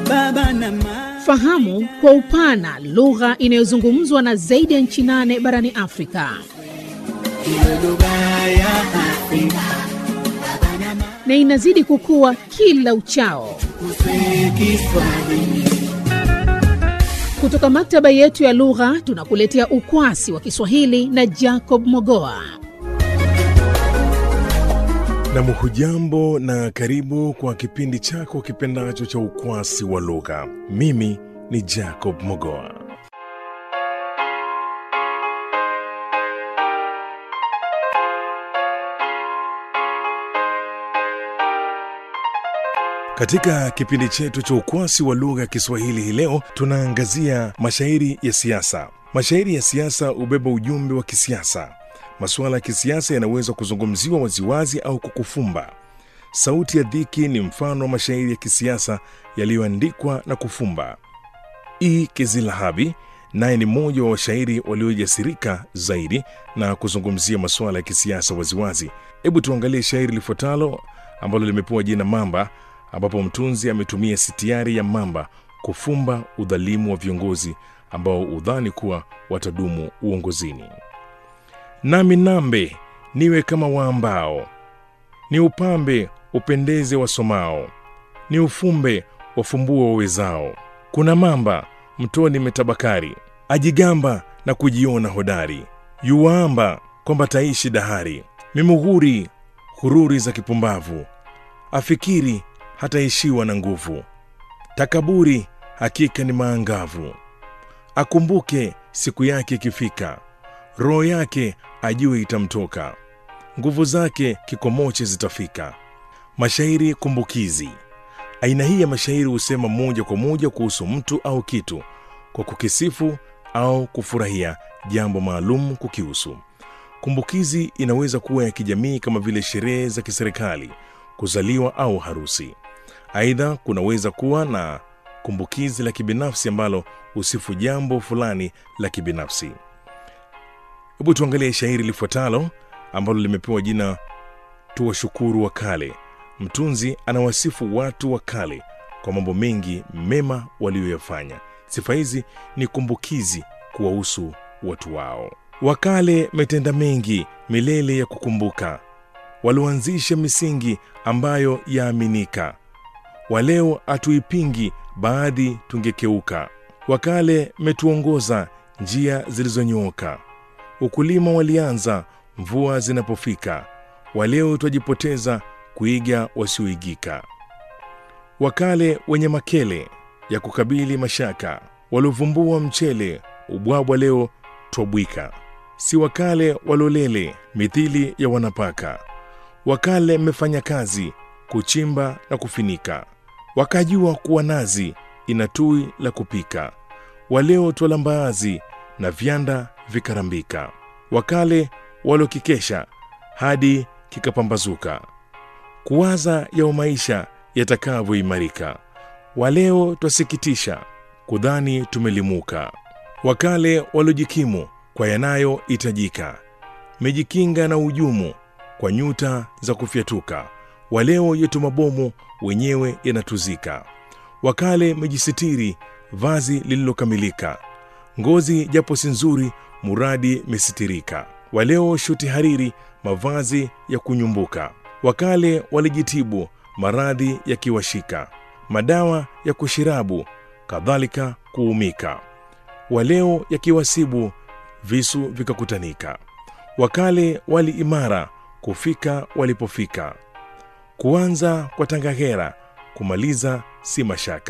baba na mama. Fahamu kwa upana lugha inayozungumzwa na zaidi ya nchi nane barani Afrika. Iwe lugha ya Afrika na inazidi kukua kila uchao. kuswe Kiswahili. Kutoka maktaba yetu ya lugha tunakuletea ukwasi wa Kiswahili na Jacob Mogoa. Nam, hujambo na karibu kwa kipindi chako kipendacho cha ukwasi wa lugha. Mimi ni Jacob Mogoa. Katika kipindi chetu cha ukwasi wa lugha ya Kiswahili hii leo tunaangazia mashairi ya siasa. Mashairi ya siasa hubeba ujumbe wa kisiasa. Masuala ya kisiasa yanaweza kuzungumziwa waziwazi au kukufumba. Sauti ya Dhiki ni mfano wa mashairi ya kisiasa yaliyoandikwa na kufumba. E. Kizilahabi naye ni mmoja wa washairi waliojasirika zaidi na kuzungumzia masuala ya kisiasa waziwazi. Hebu tuangalie shairi lifuatalo ambalo limepewa jina Mamba, ambapo mtunzi ametumia sitiari ya mamba kufumba udhalimu wa viongozi ambao udhani kuwa watadumu uongozini. Nami nambe niwe kama waambao, ni upambe upendeze wasomao, ni ufumbe wafumbue wawezao. Kuna mamba mtoni metabakari, ajigamba na kujiona hodari, yuwaamba kwamba taishi dahari, mimughuri hururi za kipumbavu, afikiri hataishiwa na nguvu, takaburi hakika ni maangavu, akumbuke siku yake ikifika, roho yake ajue itamtoka, nguvu zake kikomoche zitafika. Mashairi kumbukizi. Aina hii ya mashairi husema moja kwa moja kuhusu mtu au kitu kwa kukisifu au kufurahia jambo maalum kukihusu. Kumbukizi inaweza kuwa ya kijamii kama vile sherehe za kiserikali, kuzaliwa au harusi. Aidha, kunaweza kuwa na kumbukizi la kibinafsi ambalo husifu jambo fulani la kibinafsi. Hebu tuangalie shairi lifuatalo ambalo limepewa jina Tuwashukuru wa Kale. Mtunzi anawasifu watu wa kale kwa mambo mengi mema waliyoyafanya. Sifa hizi ni kumbukizi kuwahusu watu wao. Wakale metenda mengi milele ya kukumbuka, walioanzisha misingi ambayo yaaminika. Waleo hatuipingi, baadhi tungekeuka. Wakale metuongoza njia zilizonyooka, ukulima walianza mvua zinapofika. Waleo twajipoteza kuiga wasioigika. Wakale wenye makele ya kukabili mashaka, waliovumbua mchele ubwabwa, leo twabwika. Si wakale walolele mithili ya wanapaka, wakale mmefanya kazi kuchimba na kufinika, wakajua kuwa nazi ina tui la kupika. Waleo twala mbaazi na vyanda vikarambika, wakale waliokikesha hadi kikapambazuka kuwaza yao maisha yatakavyoimarika. Waleo twasikitisha kudhani tumelimuka. Wakale waliojikimu kwa yanayohitajika, mejikinga na ujumu kwa nyuta za kufyatuka. Waleo yetu mabomu wenyewe yanatuzika. Wakale mejisitiri vazi lililokamilika, ngozi japo si nzuri, muradi mesitirika. Waleo shuti hariri mavazi ya kunyumbuka. Wakale walijitibu maradhi yakiwashika, madawa ya kushirabu kadhalika kuumika. Waleo yakiwasibu visu vikakutanika. Wakale wali imara kufika walipofika, kuanza kwa tangahera kumaliza si mashaka.